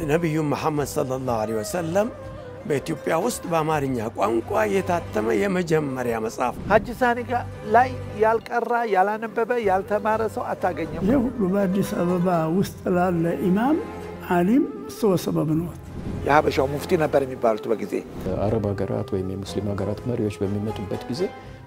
ነቢዩ መሐመድ ሰለላሁ ዐለይሂ ወሰለም በኢትዮጵያ ውስጥ በአማርኛ ቋንቋ የታተመ የመጀመሪያ መጽሐፍ ሀጂ ሳኒ ላይ ያልቀራ ያላነበበ ያልተማረ ሰው አታገኘም። ይህ ሁሉ በአዲስ አበባ ውስጥ ላለ ኢማም አሊም እርስዎ ሰበብ ነዎት። የሀበሻው ሙፍቲ ነበር የሚባሉት በጊዜ አረብ ሀገራት ወይም የሙስሊም ሀገራት መሪዎች በሚመጡበት ጊዜ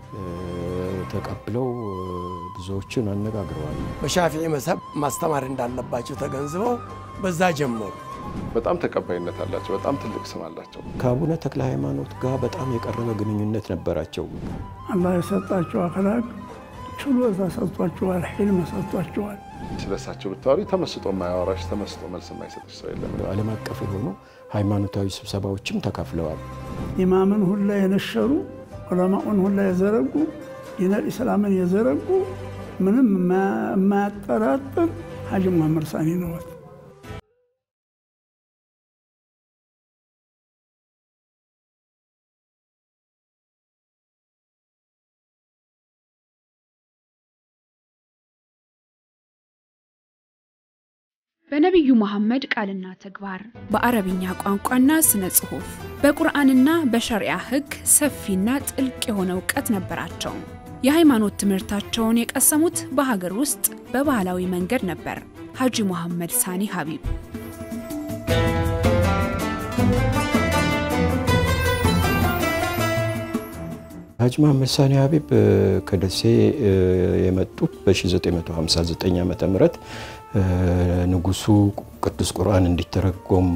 ተቀብለው ብዙዎችን አነጋግረዋል። በሻፊዒ መዝሀብ ማስተማር እንዳለባቸው ተገንዝበው በዛ ጀመሩ። በጣም ተቀባይነት አላቸው። በጣም ትልቅ ስም አላቸው። ከአቡነ ተክለ ሃይማኖት ጋር በጣም የቀረበ ግንኙነት ነበራቸው። አላህ የሰጣቸው አክላቅ ችሎታ ሰጥቷቸዋል፣ ሒልም ሰጥቷቸዋል። ስለ እሳቸው ብታወሪ ተመስጦ የማያወራሽ ተመስጦ መልስ የማይሰጥሽ ሰው የለም። ዓለም አቀፍ የሆኑ ሃይማኖታዊ ስብሰባዎችም ተካፍለዋል። ኢማምን ሁላ የነሸሩ ዑለማኡን ሁላ የዘረጉ ዲነል ኢስላምን የዘረጉ ምንም የማያጠራጥር ሀጂ ሙሐመድ ሳኒ ነዎት። በነቢዩ መሐመድ ቃልና ተግባር በአረብኛ ቋንቋና ስነ ጽሑፍ በቁርአንና በሸሪዓ ሕግ ሰፊና ጥልቅ የሆነ እውቀት ነበራቸው። የሃይማኖት ትምህርታቸውን የቀሰሙት በሀገር ውስጥ በባህላዊ መንገድ ነበር። ሀጂ ሙሐመድ ሳኒ ሀቢብ ሀጂ መሐመድ ሳኒ ሀቢብ ከደሴ የመጡት በ1959 ዓ ም ንጉሱ ቅዱስ ቁርአን እንዲተረጎም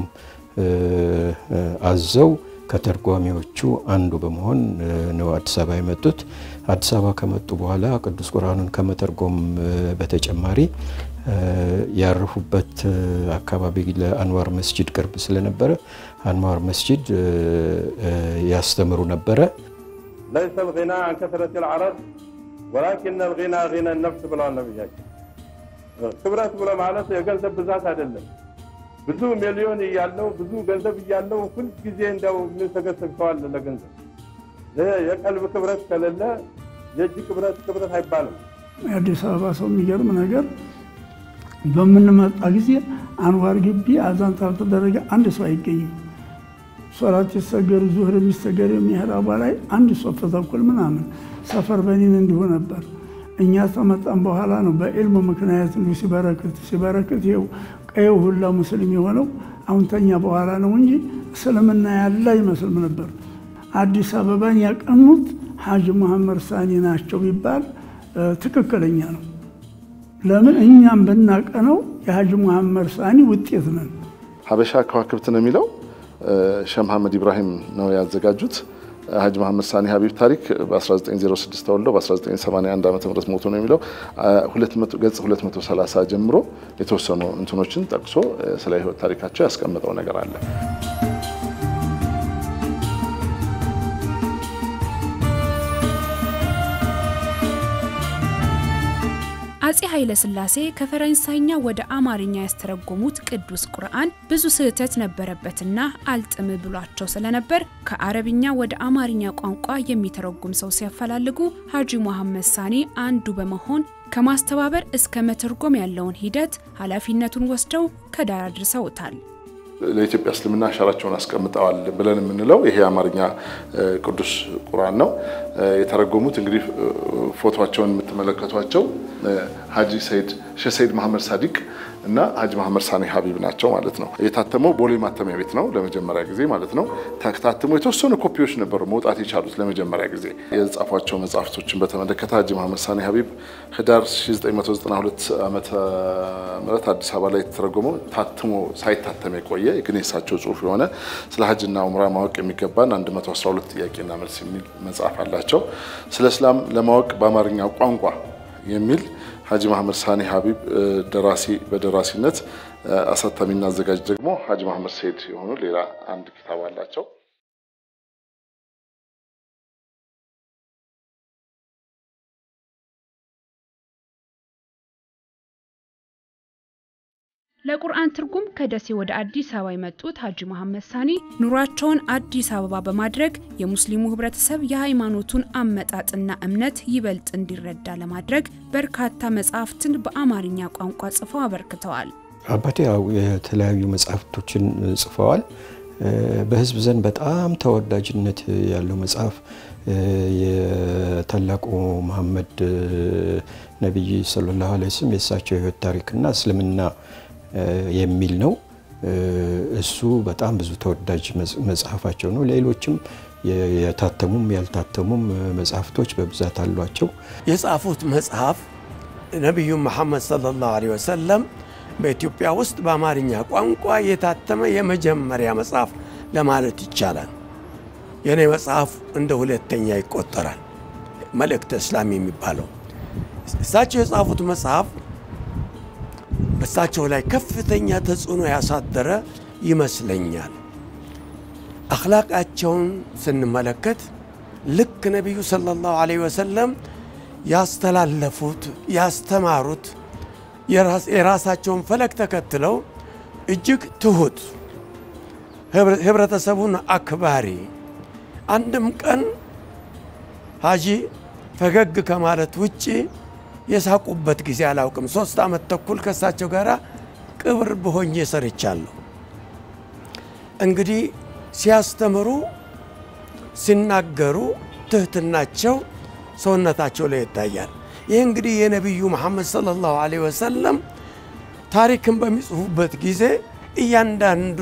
አዘው ከተርጓሚዎቹ አንዱ በመሆን ነው አዲስ አበባ የመጡት። አዲስ አበባ ከመጡ በኋላ ቅዱስ ቁርአኑን ከመተርጎም በተጨማሪ ያረፉበት አካባቢ ለአንዋር መስጂድ ቅርብ ስለነበረ አንዋር መስጂድ ያስተምሩ ነበረ። ለይሰ ልጊና አን ከስረት ልዓረብ ወላኪን ልጊና ጊና ነፍስ ብለዋል ነቢያችን። ክብረት ብሎ ማለት የገንዘብ ብዛት አይደለም። ብዙ ሚሊዮን እያለው ብዙ ገንዘብ እያለው ሁልጊዜ እንዲያው የምንሰገሰግ ሰው አለ ለገንዘብ። የቀልብ ክብረት ከሌለ የእጅ ክብረት ክብረት አይባልም። የአዲስ አበባ ሰው የሚገርም ነገር በምንመጣ ጊዜ አንዋር ግቢ አዛን ካልተደረገ አንድ ሰው አይገኝም። ሶላት ሲሰገድ ዙህር የሚሰገድ የሚህራቧ ላይ አንድ ሶፍ ተኩል ምናምን ሰፈር በኒን እንዲሁ ነበር። እኛ ተመጣን በኋላ ነው በዕልሙ ምክንያት እንዲሁ ሲበረክት ሲበረክት ይኸው ቀየው ሁላ ሙስሊም የሆነው አሁን ተኛ በኋላ ነው እንጂ እስልምና ያለ አይመስልም ነበር። አዲስ አበባን ያቀኑት ሀጂ ሙሐመድ ሳኒ ናቸው ቢባል ትክክለኛ ነው። ለምን እኛም ብናቀነው የሀጂ ሙሐመድ ሳኒ ውጤት ነን። ሀበሻ ከዋክብት ነው የሚለው ሼህ መሐመድ ኢብራሂም ነው ያዘጋጁት። ሀጂ መሐመድ ሳኒ ሀቢብ ታሪክ በ1906 ተወልደው በ1981 ዓ ም ሞቶ ነው የሚለው ገጽ 230 ጀምሮ የተወሰኑ እንትኖችን ጠቅሶ ስለ ህይወት ታሪካቸው ያስቀመጠው ነገር አለ። አጼ ኃይለ ሥላሴ ከፈረንሳይኛ ወደ አማርኛ ያስተረጎሙት ቅዱስ ቁርአን ብዙ ስህተት ነበረበትና አልጥም ብሏቸው ስለነበር ከአረብኛ ወደ አማርኛ ቋንቋ የሚተረጉም ሰው ሲያፈላልጉ ሀጂ ሙሐመድ ሳኒ አንዱ በመሆን ከማስተባበር እስከ መተርጎም ያለውን ሂደት ኃላፊነቱን ወስደው ከዳር አድርሰውታል። ለኢትዮጵያ እስልምና አሻራቸውን አስቀምጠዋል ብለን የምንለው ይሄ የአማርኛ ቅዱስ ቁርአን ነው። የተረጎሙት እንግዲህ ፎቶቸውን የምትመለከቷቸው ሀጂ ሰይድ ሼህ ሰይድ መሐመድ ሳዲቅ እና ሀጂ መሐመድ ሳኒ ሀቢብ ናቸው ማለት ነው። የታተመው ቦሌ ማተሚያ ቤት ነው ለመጀመሪያ ጊዜ ማለት ነው። ታትሞ የተወሰኑ ኮፒዎች ነበሩ መውጣት የቻሉት ለመጀመሪያ ጊዜ። የጻፏቸው መጽሐፍቶችን በተመለከተ ሀጂ መሐመድ ሳኒ ሀቢብ ህዳር 1992 ዓመተ ምህረት አዲስ አበባ ላይ የተተረጎመው ታትሞ ሳይታተም የቆየ ግን የሳቸው ጽሁፍ የሆነ ስለ ሀጅና ኡምራ ማወቅ የሚገባን 112 ጥያቄና መልስ የሚል መጽሐፍ አላቸው። ስለ እስላም ለማወቅ በአማርኛ ቋንቋ የሚል ሀጂ መሐመድ ሳኒ ሀቢብ ደራሲ በደራሲነት አሳታሚና አዘጋጅ ደግሞ ሀጂ መሐመድ ሰይድ የሆኑ ሌላ አንድ ኪታብ አላቸው። ለቁርአን ትርጉም ከደሴ ወደ አዲስ አበባ የመጡት ሀጂ መሐመድ ሳኒ ኑሯቸውን አዲስ አበባ በማድረግ የሙስሊሙ ህብረተሰብ የሃይማኖቱን አመጣጥና እምነት ይበልጥ እንዲረዳ ለማድረግ በርካታ መጽሐፍትን በአማርኛ ቋንቋ ጽፈው አበርክተዋል። አባቴ ያው የተለያዩ መጽሐፍቶችን ጽፈዋል። በህዝብ ዘንድ በጣም ተወዳጅነት ያለው መጽሐፍ የታላቁ መሐመድ ነቢይ ሰለላሁ ዐለይሂ ወሰለም የእሳቸው የህይወት ታሪክና እስልምና የሚል ነው። እሱ በጣም ብዙ ተወዳጅ መጽሐፋቸው ነው። ሌሎችም የታተሙም ያልታተሙም መጽሐፍቶች በብዛት አሏቸው። የጻፉት መጽሐፍ ነቢዩ መሐመድ ሰለላሁ ዐለይሂ ወሰለም በኢትዮጵያ ውስጥ በአማርኛ ቋንቋ የታተመ የመጀመሪያ መጽሐፍ ለማለት ይቻላል። የእኔ መጽሐፍ እንደ ሁለተኛ ይቆጠራል። መልእክተ እስላም የሚባለው እሳቸው የጻፉት መጽሐፍ በእሳቸው ላይ ከፍተኛ ተጽዕኖ ያሳደረ ይመስለኛል። አኽላቃቸውን ስንመለከት ልክ ነቢዩ ሰለላሁ ዐለይሂ ወሰለም ያስተላለፉት ያስተማሩት የራሳቸውን ፈለግ ተከትለው እጅግ ትሁት፣ ህብረተሰቡን አክባሪ፣ አንድም ቀን ሀጂ ፈገግ ከማለት ውጭ የሳቁበት ጊዜ አላውቅም። ሶስት ዓመት ተኩል ከእሳቸው ጋር ቅብር በሆኜ ሰርቻለሁ። እንግዲህ ሲያስተምሩ ሲናገሩ ትህትናቸው ሰውነታቸው ላይ ይታያል። ይህ እንግዲህ የነቢዩ መሐመድ ሰለላሁ ዐለይሂ ወሰለም ታሪክን በሚጽፉበት ጊዜ እያንዳንዱ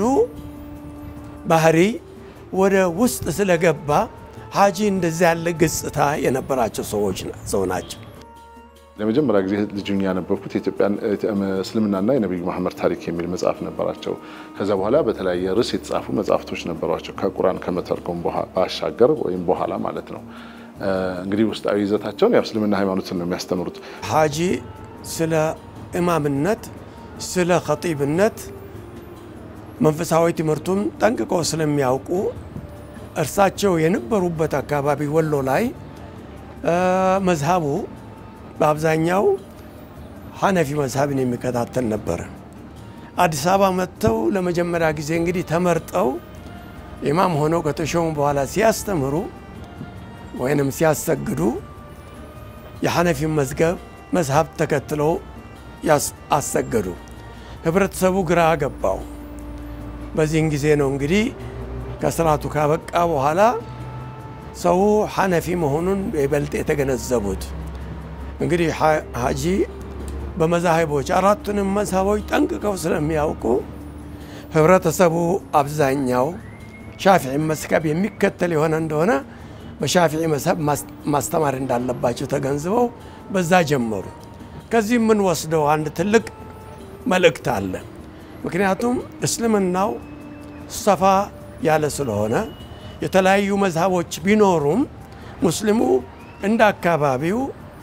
ባህሪ ወደ ውስጥ ስለገባ ሀጂ እንደዚህ ያለ ገጽታ የነበራቸው ሰዎች ሰው ናቸው። ለመጀመሪያ ጊዜ ልጁን ያነበብኩት የኢትዮጵያን እስልምናና የነቢዩ መሐመድ ታሪክ የሚል መጽሐፍ ነበራቸው። ከዛ በኋላ በተለያየ ርዕስ የተጻፉ መጽሐፍቶች ነበሯቸው ከቁርአን ከመተርጎም ባሻገር ወይም በኋላ ማለት ነው። እንግዲህ ውስጣዊ ይዘታቸውን ያው እስልምና ሃይማኖትን ነው የሚያስተምሩት። ሀጂ ስለ ኢማምነት፣ ስለ ኸጢብነት መንፈሳዊ ትምህርቱን ጠንቅቀው ስለሚያውቁ እርሳቸው የነበሩበት አካባቢ ወሎ ላይ መዝሃቡ በአብዛኛው ሐነፊ መዝሃብን የሚከታተል ነበረ። አዲስ አበባ መጥተው ለመጀመሪያ ጊዜ እንግዲህ ተመርጠው ኢማም ሆነው ከተሾሙ በኋላ ሲያስተምሩ ወይንም ሲያሰግዱ የሐነፊ መዝገብ መዝሃብ ተከትለው አሰገዱ። ህብረተሰቡ ግራ ገባው። በዚህን ጊዜ ነው እንግዲህ ከስርዓቱ ካበቃ በኋላ ሰው ሐነፊ መሆኑን ይበልጥ የተገነዘቡት። እንግዲህ ሀጂ በመዛሂቦች አራቱንም መዝሃቦች ጠንቅቀው ስለሚያውቁ ህብረተሰቡ አብዛኛው ሻፊዒ መዝሀብ የሚከተል የሆነ እንደሆነ በሻፊዒ መዝሀብ ማስተማር እንዳለባቸው ተገንዝበው በዛ ጀመሩ። ከዚህ የምንወስደው አንድ ትልቅ መልእክት አለ። ምክንያቱም እስልምናው ሰፋ ያለ ስለሆነ የተለያዩ መዝሀቦች ቢኖሩም ሙስሊሙ እንደ አካባቢው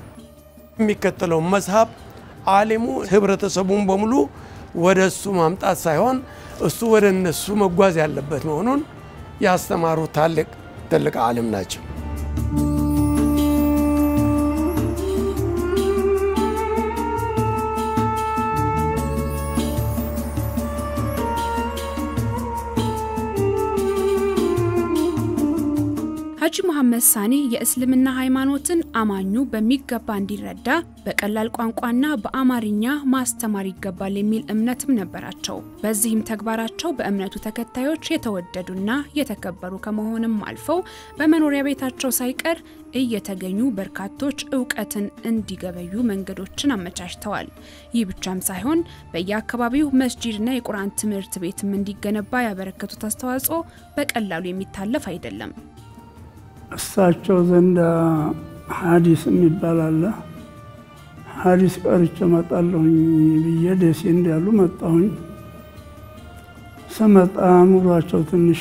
የሚከተለው መዝሀብ አሊሙ ህብረተሰቡን በሙሉ ወደ እሱ ማምጣት ሳይሆን እሱ ወደ እነሱ መጓዝ ያለበት መሆኑን ያስተማሩ ታላቅ ትልቅ ዓሊም ናቸው። ሀጂ መሐመድ ሳኒ የእስልምና ሃይማኖትን አማኙ በሚገባ እንዲረዳ በቀላል ቋንቋና በአማርኛ ማስተማር ይገባል የሚል እምነትም ነበራቸው። በዚህም ተግባራቸው በእምነቱ ተከታዮች የተወደዱና የተከበሩ ከመሆንም አልፈው በመኖሪያ ቤታቸው ሳይቀር እየተገኙ በርካቶች እውቀትን እንዲገበዩ መንገዶችን አመቻችተዋል። ይህ ብቻም ሳይሆን በየአካባቢው መስጂድና የቁርአን ትምህርት ቤትም እንዲገነባ ያበረከቱት አስተዋጽኦ በቀላሉ የሚታለፍ አይደለም። እሳቸው ዘንዳ ሀዲስ የሚባል አለ። ሀዲስ ቀርቼ እመጣለሁኝ ብዬ ደሴ እንዳሉ መጣሁኝ። ስመጣ ኑሯቸው ትንሽ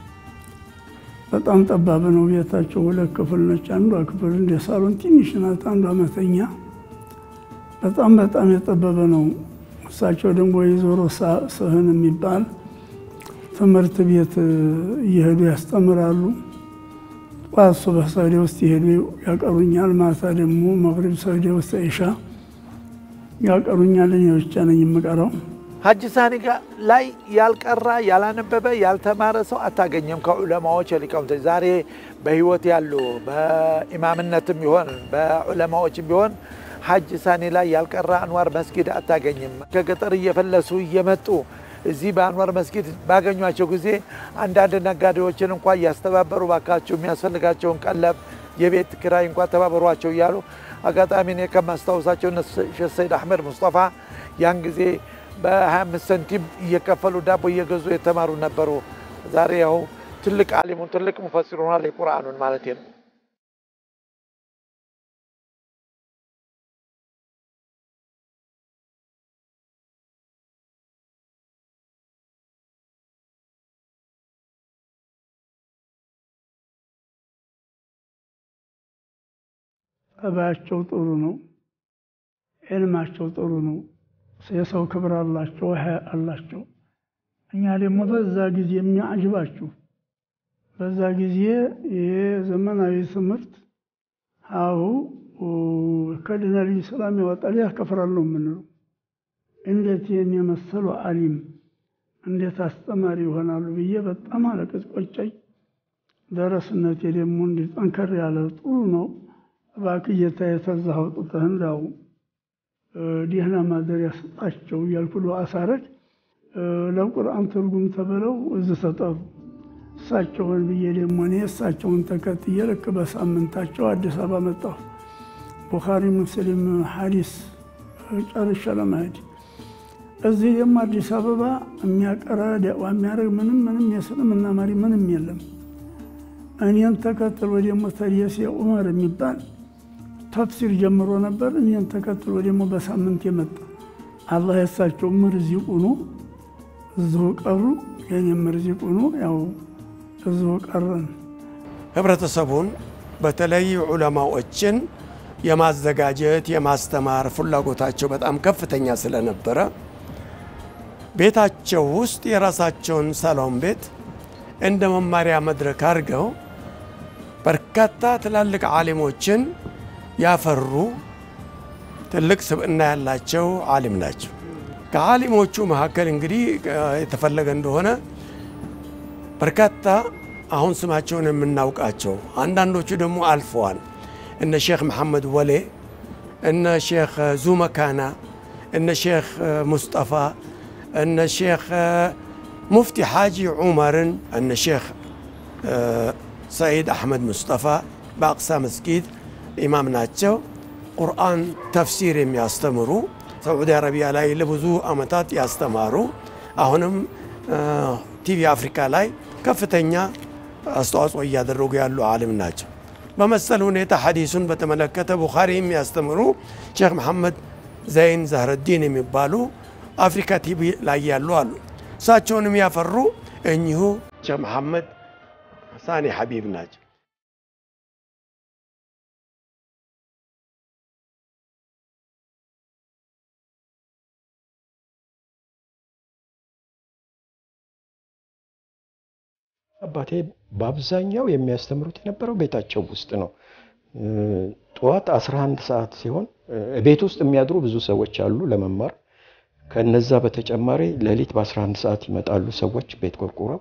በጣም ጠባብ ነው። ቤታቸው ሁለት ክፍል ነች። አንዷ ክፍል እንደ ሳሎን ትንሽ ናት፣ አንዷ መተኛ። በጣም በጣም የጠበበ ነው። እሳቸው ደግሞ የዞሮ ስህን የሚባል ትምህርት ቤት እየሄዱ ያስተምራሉ። ጠዋት ሱበህ ሰግዴ ውስጥ ይሄዱ ያቀሩኛል። ማታ ደግሞ መግሪብ ሰግዴ ውስጥ ኢሻ ያቀሩኛል። እኔ ብቻ ነኝ የምቀረው። ሀጂ ሳኒ ላይ ያልቀራ ያላነበበ ያልተማረ ሰው አታገኘም። ከዑለማዎች ሊቃውንቶች ዛሬ በህይወት ያሉ በኢማምነትም ቢሆን በዑለማዎችም ቢሆን ሐጅ ሳኒ ላይ ያልቀራ አንዋር መስጊድ አታገኝም። ከገጠር እየፈለሱ እየመጡ እዚህ በአንዋር መስጊድ ባገኟቸው ጊዜ አንዳንድ ነጋዴዎችን እንኳ እያስተባበሩ ባካቸው የሚያስፈልጋቸውን ቀለብ፣ የቤት ኪራይ እንኳ ተባበሯቸው እያሉ አጋጣሚ እኔ ከማስታውሳቸው እነ ሼህ ሰይድ አሕመድ ሙስጠፋ ያን ጊዜ በ25 ሰንቲም እየከፈሉ ዳቦ እየገዙ የተማሩ ነበሩ። ዛሬ ያው ትልቅ አሊሙን ትልቅ ሙፈሲር ሆኗል። የቁርአኑን ማለት ነው። ጠባያቸው ጥሩ ነው። ዕልማቸው ጥሩ ነው። የሰው ክብር አላቸው፣ ሀያ አላቸው። እኛ ደግሞ በዛ ጊዜ የሚያጅባችሁ በዛ ጊዜ የዘመናዊ ትምህርት አሁ ከዲነል ኢስላም ያወጣል ያከፍራል ነው የምንለው። እንዴት ይህን የመሰሉ አሊም እንዴት አስተማሪ ይሆናሉ ብዬ በጣም አለቅስ ቆጨኝ። ደረስነቴ ደግሞ እንዲህ ጠንከር ያለ ጥሩ ነው። እባክህ ጌታ የተዛ አውጥተህ እንዳው ደህና ማደሪያ ስጣቸው እያልኩ ዱዓ ሳረግ ለቁርአን ትርጉም ተብለው እዚህ ተጠሩ። እሳቸውን ብዬ ደግሞ እኔ እሳቸውን ተከትዬ ልክ በሳምንታቸው አዲስ አበባ መጣሁ። ቡኻሪ ሙስሊም ሐዲስ ጨርሼ ለመሄድ እዚህ ደግሞ አዲስ አበባ የሚያቀራ ዳዋ የሚያደርግ ምንም ምንም የእስልምና መሪ ምንም የለም። እኔን ተከትሎ ደግሞ ተደሴ ዑመር የሚባል ተፍሲር ጀምሮ ነበር። እኔን ተከትሎ ደግሞ በሳምንት የመጣ አላህ የሳቸው ምርዚቅ ሆኖ እዚሁ ቀሩ። የኔ ምርዚቅ ሆኖ ያው እዚሁ ቀረን። ህብረተሰቡን በተለይ ዑለማዎችን የማዘጋጀት የማስተማር ፍላጎታቸው በጣም ከፍተኛ ስለነበረ ቤታቸው ውስጥ የራሳቸውን ሳሎን ቤት እንደ መማሪያ መድረክ አድርገው በርካታ ትላልቅ ዓሊሞችን ያፈሩ ትልቅ ስብዕና ያላቸው ዓሊም ናቸው። ከዓሊሞቹ መካከል እንግዲህ የተፈለገ እንደሆነ በርካታ አሁን ስማቸውን የምናውቃቸው አንዳንዶቹ ደግሞ አልፈዋል። እነ ሼክ መሐመድ ወሌ፣ እነ ሼክ ዙመካና፣ እነ ሼክ ሙስጠፋ፣ እነ ሼክ ሙፍቲ ሓጂ ዑመርን፣ እነ ሼክ ሰዒድ አሕመድ ሙስጠፋ በአቅሳ መስጊድ ኢማም ናቸው። ቁርአን ተፍሲር የሚያስተምሩ ሳዑዲ አረቢያ ላይ ለብዙ ዓመታት ያስተማሩ አሁንም ቲቪ አፍሪካ ላይ ከፍተኛ አስተዋጽኦ እያደረጉ ያሉ ዓሊም ናቸው። በመሰል ሁኔታ ሐዲሱን በተመለከተ ቡኻሪ የሚያስተምሩ ሼክ መሐመድ ዘይን ዛህረዲን የሚባሉ አፍሪካ ቲቪ ላይ ያሉ አሉ። እሳቸውንም ያፈሩ እኚሁ ሼክ መሐመድ ሳኒ ሐቢብ ናቸው። አባቴ በአብዛኛው የሚያስተምሩት የነበረው ቤታቸው ውስጥ ነው። ጠዋት 11 ሰዓት ሲሆን ቤት ውስጥ የሚያድሩ ብዙ ሰዎች አሉ ለመማር። ከነዛ በተጨማሪ ሌሊት በ11 ሰዓት ይመጣሉ ሰዎች ቤት ቆርቁረው።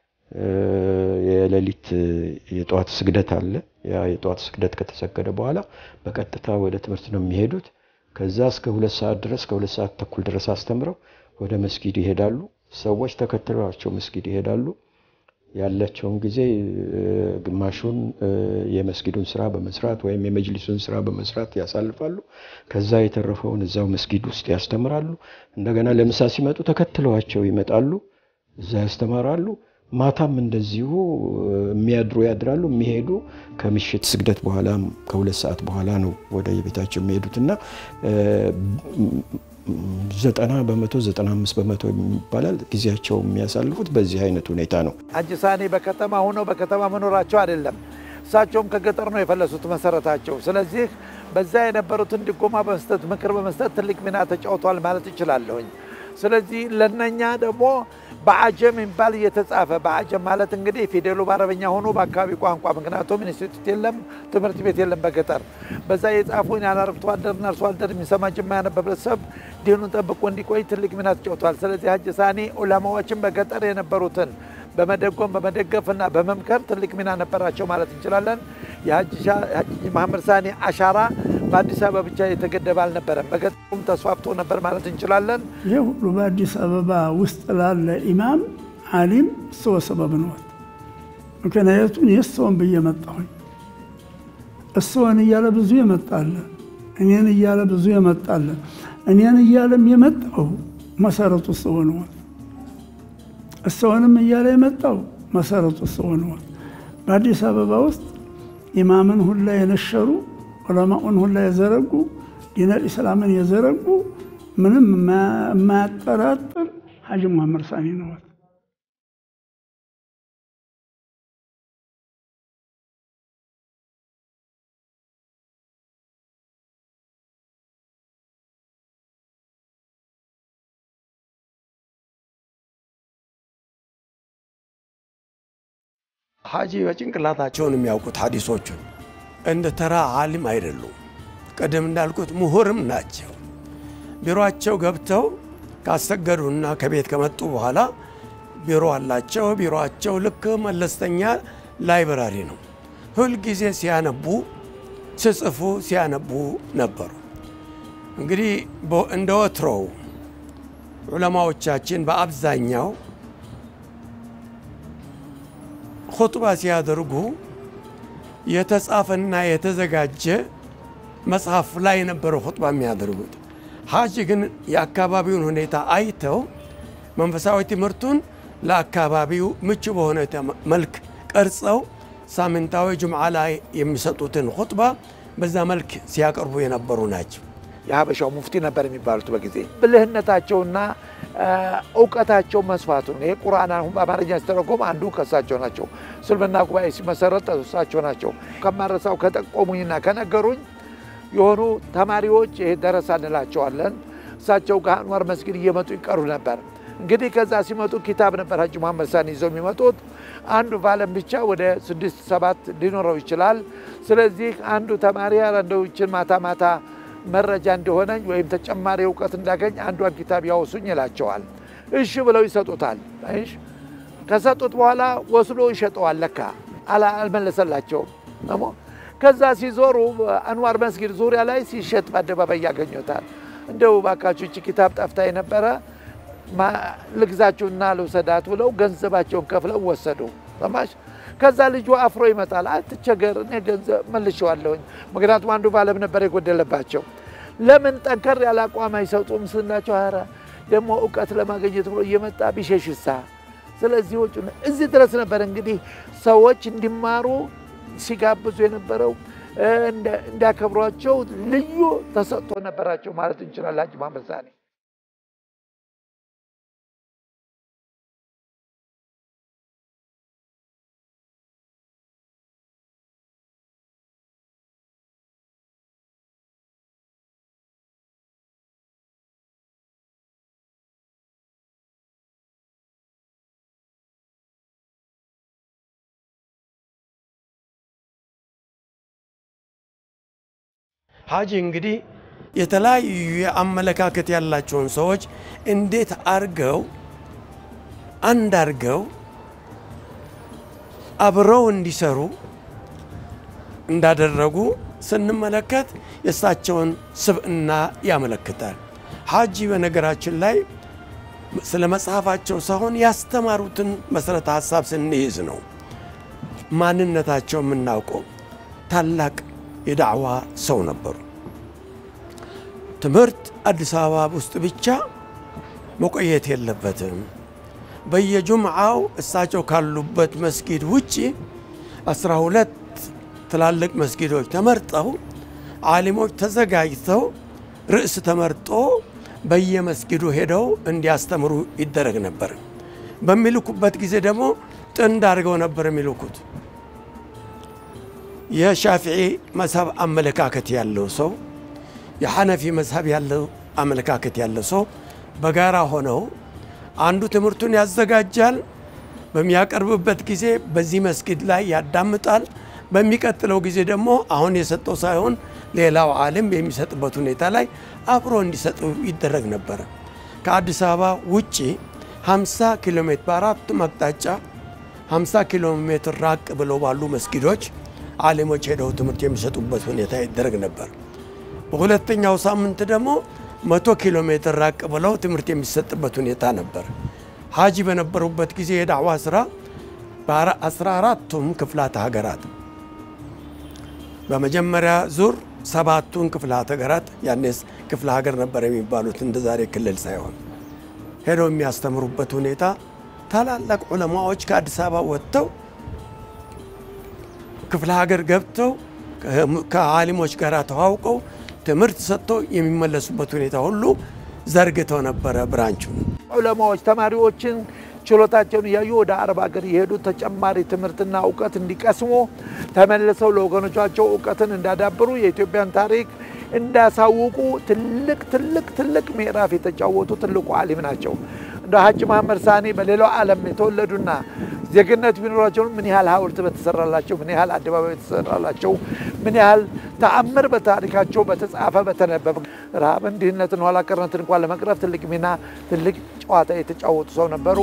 የሌሊት የጠዋት ስግደት አለ። ያ የጠዋት ስግደት ከተሰገደ በኋላ በቀጥታ ወደ ትምህርት ነው የሚሄዱት። ከዛ እስከ ሁለት ሰዓት ድረስ ከሁለት ሰዓት ተኩል ድረስ አስተምረው ወደ መስጊድ ይሄዳሉ። ሰዎች ተከትለዋቸው መስጊድ ይሄዳሉ። ያላቸውን ጊዜ ግማሹን የመስጊዱን ስራ በመስራት ወይም የመጅሊሱን ስራ በመስራት ያሳልፋሉ። ከዛ የተረፈውን እዛው መስጊድ ውስጥ ያስተምራሉ። እንደገና ለምሳ ሲመጡ ተከትለዋቸው ይመጣሉ፣ እዛ ያስተምራሉ። ማታም እንደዚሁ የሚያድሩ ያድራሉ። የሚሄዱ ከምሽት ስግደት በኋላ ከሁለት ሰዓት በኋላ ነው ወደ የቤታቸው የሚሄዱትና ዘጠና በመቶ ዘጠና አምስት በመቶ ይባላል ጊዜያቸው የሚያሳልፉት በዚህ አይነት ሁኔታ ነው። ሐጂ ሳኒ በከተማ ሆነው በከተማ መኖራቸው አይደለም። እሳቸውም ከገጠር ነው የፈለሱት መሰረታቸው። ስለዚህ በዛ የነበሩትን ድጎማ በመስጠት ምክር በመስጠት ትልቅ ሚና ተጫውተዋል ማለት እችላለሁኝ። ስለዚህ ለነኛ ደግሞ በአጀም የሚባል እየተጻፈ በአጀም ማለት እንግዲህ ፊደሉ በአረበኛ ሆኖ በአካባቢ ቋንቋ ምክንያቱም ኢንስቲትዩት የለም፣ ትምህርት ቤት የለም በገጠር በዛ የጻፉን ያለ አርብቶ አደርና አርሶ አደር የሚሰማ ጅማ ያነበ ህብረተሰብ ዲኑን ጠብቆ እንዲቆይ ትልቅ ሚና ተጫውተዋል። ስለዚህ ሐጂ ሳኒ ዑለማዎችን በገጠር የነበሩትን በመደጎም በመደገፍና በመምከር ትልቅ ሚና ነበራቸው ማለት እንችላለን። የሐጂ መሐመድ ሳኒ አሻራ በአዲስ አበባ ብቻ የተገደበ አልነበረም፣ በገጠሩም ተስፋፍቶ ነበር ማለት እንችላለን። ይህ ሁሉ በአዲስ አበባ ውስጥ ላለ ኢማም አሊም እሰወ ሰበብ ነዎት። ምክንያቱም የእሰውን ብዬ መጣሁኝ። እሰውን እያለ ብዙ የመጣለ እኔን እያለ ብዙ የመጣለ እኔን እያለም የመጣው መሰረቱ እሰው ነዎት። እሰውንም እያለ የመጣው መሰረቱ እሰው ነዎት። በአዲስ አበባ ውስጥ ኢማምን ሁላ የነሸሩ ዑለማኡን ሁላ የዘረጉ ዲነል ኢስላምን የዘረጉ ምንም የማያጠራጥር ሀጂ ሙሐመድ ሳኒ ነዎት። ሀጂ በጭንቅላታቸውን የሚያውቁት ሀዲሶቹን እንደ ተራ አሊም አይደሉም። ቅድም እንዳልኩት ምሁርም ናቸው። ቢሮአቸው ገብተው ካሰገዱና ከቤት ከመጡ በኋላ ቢሮ አላቸው። ቢሮአቸው ልክ መለስተኛ ላይብራሪ ነው። ሁልጊዜ ሲያነቡ፣ ሲጽፉ፣ ሲያነቡ ነበሩ። እንግዲህ እንደ ወትሮው ዑለማዎቻችን በአብዛኛው ኹጥባ ሲያደርጉ የተጻፈና የተዘጋጀ መጽሐፍ ላይ የነበረ ኹጥባ የሚያደርጉት። ሀጂ ግን የአካባቢውን ሁኔታ አይተው መንፈሳዊ ትምህርቱን ለአካባቢው ምቹ በሆነ መልክ ቀርጸው ሳምንታዊ ጁምዓ ላይ የሚሰጡትን ኹጥባ በዛ መልክ ሲያቀርቡ የነበሩ ናቸው። የሀበሻው ሙፍቲ ነበር የሚባሉት በጊዜ ብልህነታቸውና እውቀታቸው መስፋቱ ነው። ይሄ ቁርአን አሁን በአማርኛ ሲተረጎም አንዱ ከሳቸው ናቸው። እስልምና ጉባኤ ሲመሰረት እሳቸው ናቸው። ከማረሳው ከጠቆሙኝና ከነገሩኝ የሆኑ ተማሪዎች ይሄ ደረሳ እንላቸዋለን። እሳቸው ከአንዋር መስጊድ እየመጡ ይቀሩ ነበር። እንግዲህ ከዛ ሲመጡ ኪታብ ነበር ሀጂ መሐመድ ሳኒ ይዘው የሚመጡት። አንዱ ቫለም ብቻ ወደ ስድስት ሰባት ሊኖረው ይችላል። ስለዚህ አንዱ ተማሪ እንደው ይችን ማታ ማታ መረጃ እንደሆነኝ ወይም ተጨማሪ እውቀት እንዳገኝ አንዷን ኪታብ ያወሱኝ ይላቸዋል። እሺ ብለው ይሰጡታል። እሺ ከሰጡት በኋላ ወስዶ ይሸጠዋል። ለካ አልመለሰላቸውም። ደግሞ ከዛ ሲዞሩ አንዋር መስጊድ ዙሪያ ላይ ሲሸጥ በአደባባይ ያገኙታል። እንደው ባካችሁ እቺ ኪታብ ጠፍታ የነበረ ልግዛችሁና ልውሰዳት ብለው ገንዘባቸውን ከፍለው ወሰዱ። ሰማሽ? ከዛ ልጁ አፍሮ ይመጣል። አትቸገር፣ እኔ ገንዘብ መልሼዋለሁኝ። ምክንያቱም አንዱ ባለም ነበር የጎደለባቸው። ለምን ጠንከር ያለ አቋም አይሰጡም ስናቸው፣ ኧረ ደግሞ እውቀት ለማግኘት ብሎ እየመጣ ቢሸሽሳ። ስለዚህ ወጪ እዚህ ድረስ ነበር እንግዲህ ሰዎች እንዲማሩ ሲጋብዙ የነበረው እንዲያከብሯቸው ልዩ ተሰጥቶ ነበራቸው ማለት እንችላለን። ሀጂ መሐመድ ሳኒ ሀጂ እንግዲህ የተለያዩ የአመለካከት ያላቸውን ሰዎች እንዴት አርገው አንድ አርገው አብረው እንዲሰሩ እንዳደረጉ ስንመለከት የእሳቸውን ስብዕና ያመለክታል። ሀጂ በነገራችን ላይ ስለ መጽሐፋቸው ሳይሆን ያስተማሩትን መሰረተ ሀሳብ ስንይዝ ነው ማንነታቸው የምናውቀው። ታላቅ የዳዕዋ ሰው ነበሩ። ትምህርት አዲስ አበባ ውስጥ ብቻ መቆየት የለበትም። በየጁምዓው እሳቸው ካሉበት መስጊድ ውጭ አስራ ሁለት ትላልቅ መስጊዶች ተመርጠው ዓሊሞች ተዘጋጅተው ርዕስ ተመርጦ በየመስጊዱ ሄደው እንዲያስተምሩ ይደረግ ነበር። በሚልኩበት ጊዜ ደግሞ ጥንድ አድርገው ነበር የሚልኩት። የሻፊዒ መዝሀብ አመለካከት ያለው ሰው፣ የሐነፊ መዝሀብ ያለው አመለካከት ያለው ሰው በጋራ ሆነው አንዱ ትምህርቱን ያዘጋጃል። በሚያቀርብበት ጊዜ በዚህ መስጊድ ላይ ያዳምጣል። በሚቀጥለው ጊዜ ደግሞ አሁን የሰጠው ሳይሆን ሌላው ዓለም የሚሰጥበት ሁኔታ ላይ አብሮ እንዲሰጡ ይደረግ ነበረ። ከአዲስ አበባ ውጭ 50 ኪሎ ሜትር በአራቱም አቅጣጫ 50 ኪሎ ሜትር ራቅ ብለው ባሉ መስጊዶች ዓሊሞች ሄደው ትምህርት የሚሰጡበት ሁኔታ ይደረግ ነበር። በሁለተኛው ሳምንት ደግሞ መቶ ኪሎ ሜትር ራቅ ብለው ትምህርት የሚሰጥበት ሁኔታ ነበር። ሀጂ በነበሩበት ጊዜ የዳዕዋ ስራ በአስራ አራቱም ክፍላተ ሀገራት በመጀመሪያ ዙር ሰባቱን ክፍላተ ሀገራት ያኔስ ክፍለ ሀገር ነበር የሚባሉት እንደ ዛሬ ክልል ሳይሆን ሄደው የሚያስተምሩበት ሁኔታ ታላላቅ ዑለማዎች ከአዲስ አበባ ወጥተው ክፍለ ሀገር ገብተው ከአሊሞች ጋር ተዋውቀው ትምህርት ሰጥተው የሚመለሱበት ሁኔታ ሁሉ ዘርግተው ነበረ ብራንቹን። ዑለማዎች ተማሪዎችን ችሎታቸውን እያዩ ወደ አረብ ሀገር የሄዱ ተጨማሪ ትምህርትና እውቀት እንዲቀስሙ ተመልሰው ለወገኖቻቸው እውቀትን እንዳዳብሩ የኢትዮጵያን ታሪክ እንዳሳውቁ ትልቅ ትልቅ ትልቅ ምዕራፍ የተጫወቱ ትልቁ አሊም ናቸው። እንደ ሀጂ መሐመድ ሳኒ በሌላው ዓለም የተወለዱና ዜግነት ቢኖራቸው ምን ያህል ሐውልት በተሰራላቸው፣ ምን ያህል አደባባይ በተሰራላቸው፣ ምን ያህል ተአምር በታሪካቸው በተጻፈ በተነበበ ረሃብን፣ ድህነትን፣ ኋላ ቀርነትን እንኳን ለመቅረፍ ትልቅ ሚና ትልቅ ጨዋታ የተጫወቱ ሰው ነበሩ።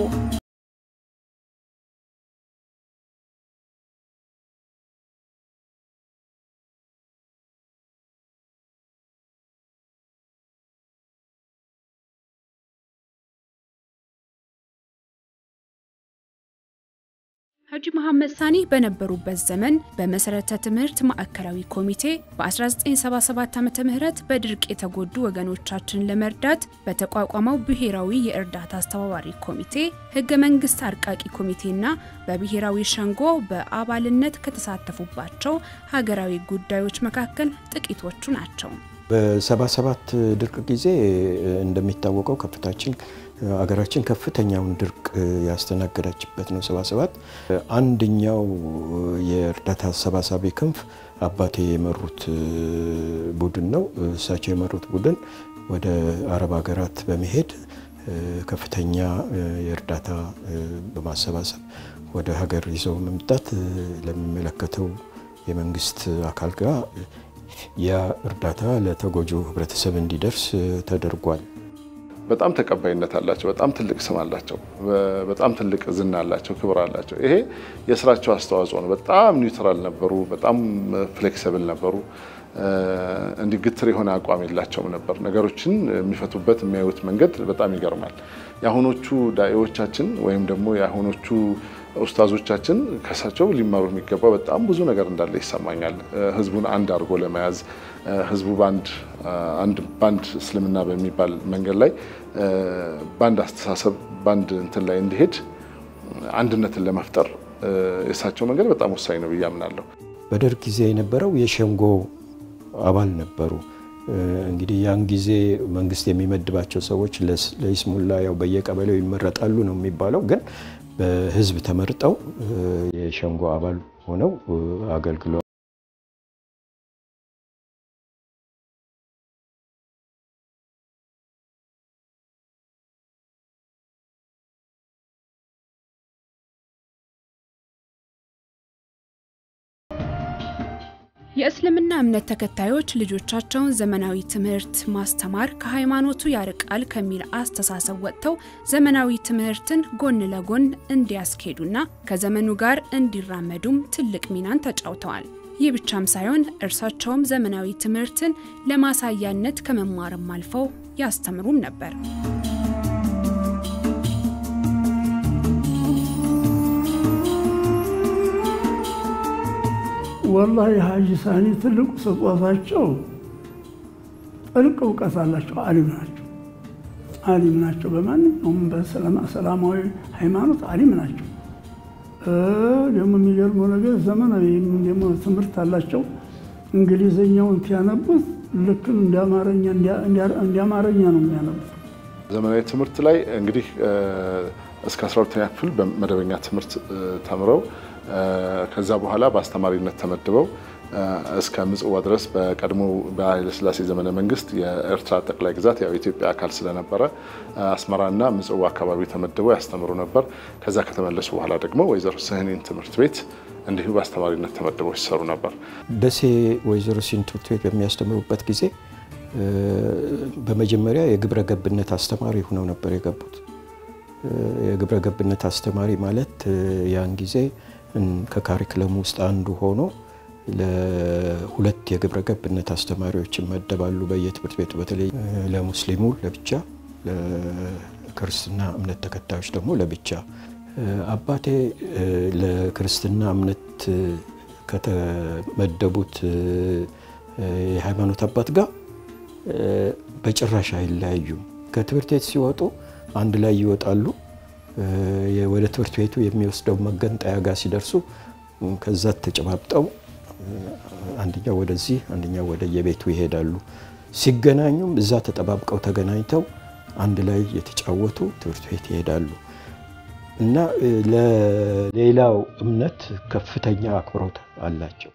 ሀጂ መሐመድ ሳኒ በነበሩበት ዘመን በመሰረተ ትምህርት ማዕከላዊ ኮሚቴ በ1977 ዓ ም በድርቅ የተጎዱ ወገኖቻችንን ለመርዳት በተቋቋመው ብሔራዊ የእርዳታ አስተባባሪ ኮሚቴ ህገ መንግስት አርቃቂ ኮሚቴና በብሔራዊ ሸንጎ በአባልነት ከተሳተፉባቸው ሀገራዊ ጉዳዮች መካከል ጥቂቶቹ ናቸው። በ77 ድርቅ ጊዜ እንደሚታወቀው ከፍታችን አገራችን ከፍተኛውን ድርቅ ያስተናገዳችበት ነው። 77 አንደኛው የእርዳታ አሰባሳቢ ክንፍ አባቴ የመሩት ቡድን ነው። እሳቸው የመሩት ቡድን ወደ አረብ ሀገራት በመሄድ ከፍተኛ የእርዳታ በማሰባሰብ ወደ ሀገር ይዘው መምጣት ለሚመለከተው የመንግስት አካል ጋር ያ እርዳታ ለተጎጂው ህብረተሰብ እንዲደርስ ተደርጓል። በጣም ተቀባይነት አላቸው። በጣም ትልቅ ስም አላቸው። በጣም ትልቅ ዝና አላቸው፣ ክብር አላቸው። ይሄ የስራቸው አስተዋጽኦ ነው። በጣም ኒውትራል ነበሩ። በጣም ፍሌክሲብል ነበሩ። እንዲህ ግትር የሆነ አቋም የላቸውም ነበር። ነገሮችን የሚፈቱበት የሚያዩት መንገድ በጣም ይገርማል። የአሁኖቹ ዳኢዎቻችን ወይም ደግሞ የአሁኖቹ ኡስታዞቻችን ከሳቸው ሊማሩ የሚገባው በጣም ብዙ ነገር እንዳለ ይሰማኛል። ህዝቡን አንድ አድርጎ ለመያዝ ህዝቡ በአንድ እስልምና በሚባል መንገድ ላይ በአንድ አስተሳሰብ በአንድ እንትን ላይ እንዲሄድ አንድነትን ለመፍጠር የእሳቸው መንገድ በጣም ወሳኝ ነው ብዬ አምናለሁ። በደርግ ጊዜ የነበረው የሸንጎ አባል ነበሩ። እንግዲህ ያን ጊዜ መንግስት የሚመድባቸው ሰዎች ለይስሙላ ያው በየቀበሌው ይመረጣሉ ነው የሚባለው ግን በህዝብ ተመርጠው የሸንጎ አባል ሆነው አገልግለዋል። የእስልምና እምነት ተከታዮች ልጆቻቸውን ዘመናዊ ትምህርት ማስተማር ከሃይማኖቱ ያርቃል ከሚል አስተሳሰብ ወጥተው ዘመናዊ ትምህርትን ጎን ለጎን እንዲያስኬዱና ከዘመኑ ጋር እንዲራመዱም ትልቅ ሚናን ተጫውተዋል። ይህ ብቻም ሳይሆን እርሳቸውም ዘመናዊ ትምህርትን ለማሳያነት ከመማርም አልፈው ያስተምሩም ነበር። ወላሂ ሀጂ ሳኒ ትልቁ ስጦታቸው ጥልቅ እውቀት አላቸው። አሊም ናቸው። አሊም ናቸው። በማንኛውም በሰላማዊ ሃይማኖት አሊም ናቸው። ደግሞ የሚገርመው ነገር ዘመናዊ ደግሞ ትምህርት አላቸው። እንግሊዝኛውን ሲያነቡት ልክ እንደ አማርኛ ነው የሚያነቡት። ዘመናዊ ትምህርት ላይ እንግዲህ እስከ 12ኛ ክፍል በመደበኛ ትምህርት ተምረው ከዛ በኋላ በአስተማሪነት ተመድበው እስከ ምጽዋ ድረስ በቀድሞ በኃይለሥላሴ ዘመነ መንግስት የኤርትራ ጠቅላይ ግዛት ያው የኢትዮጵያ አካል ስለነበረ አስመራና ምጽዋ አካባቢ ተመድበው ያስተምሩ ነበር። ከዛ ከተመለሱ በኋላ ደግሞ ወይዘሮ ስህኒን ትምህርት ቤት እንዲሁ በአስተማሪነት ተመድበው ሲሰሩ ነበር። ደሴ ወይዘሮ ስህን ትምህርት ቤት በሚያስተምሩበት ጊዜ በመጀመሪያ የግብረ ገብነት አስተማሪ ሆነው ነበር የገቡት። የግብረ ገብነት አስተማሪ ማለት ያን ጊዜ ከካሪክለም ውስጥ አንዱ ሆኖ ለሁለት የግብረ ገብነት አስተማሪዎች ይመደባሉ በየትምህርት ቤቱ በተለይ ለሙስሊሙ ለብቻ፣ ለክርስትና እምነት ተከታዮች ደግሞ ለብቻ። አባቴ ለክርስትና እምነት ከተመደቡት የሃይማኖት አባት ጋር በጭራሽ አይለያዩም። ከትምህርት ቤት ሲወጡ አንድ ላይ ይወጣሉ። ወደ ትምህርት ቤቱ የሚወስደው መገንጠያ ጋር ሲደርሱ ከዛ ተጨባብጠው አንደኛው ወደዚህ አንደኛው ወደ የቤቱ ይሄዳሉ። ሲገናኙም እዛ ተጠባብቀው ተገናኝተው አንድ ላይ የተጫወቱ ትምህርት ቤት ይሄዳሉ እና ለሌላው እምነት ከፍተኛ አክብሮት አላቸው።